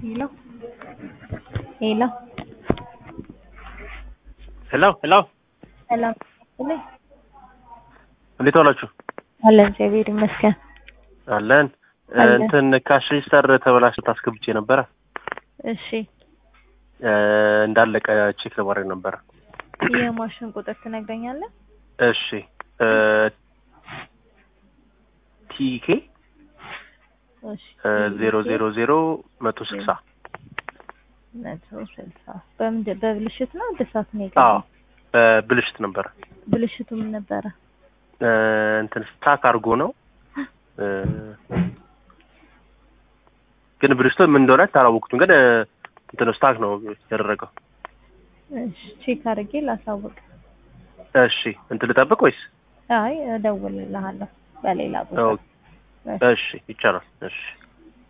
ሄሎ ሄሎ ሄሎ ሄሎ ሰላም ነኝ። እንዴት ዋላችሁ? አለን እግዚአብሔር ይመስገን። አለን አለን። እንትን ካሽ ሬጅስተር ተበላሽቶ አስገብቼ ነበረ እሺ እ እንዳለቀ ቼክ ለማድረግ ነበረ። የማሽን ቁጥር ትነግረኛለህ? እሺ እ ቲኬ እሺ ዜሮ ዜሮ ዜሮ መቶ ስልሳ መቶ ስልሳ በምንድን በብልሽት ነው እድሳት ነው አዎ የገባው? ብልሽት ነበረ ብልሽቱ ምን ነበረ? እ እንትን ስታክ አድርጎ ነው እ ግን ብልሽቱ ምን እንደሆነ አላወቅቱም። ግን እ እንትን ስታክ ነው ያደረገው። እሺ ቼክ አድርጌ ላሳውቅ። እሺ እንትን ልጠብቅ ወይስ? አይ እደውልልሃለሁ በሌላ ቦታ። ኦ፣ እሺ ይቻላል። እሺ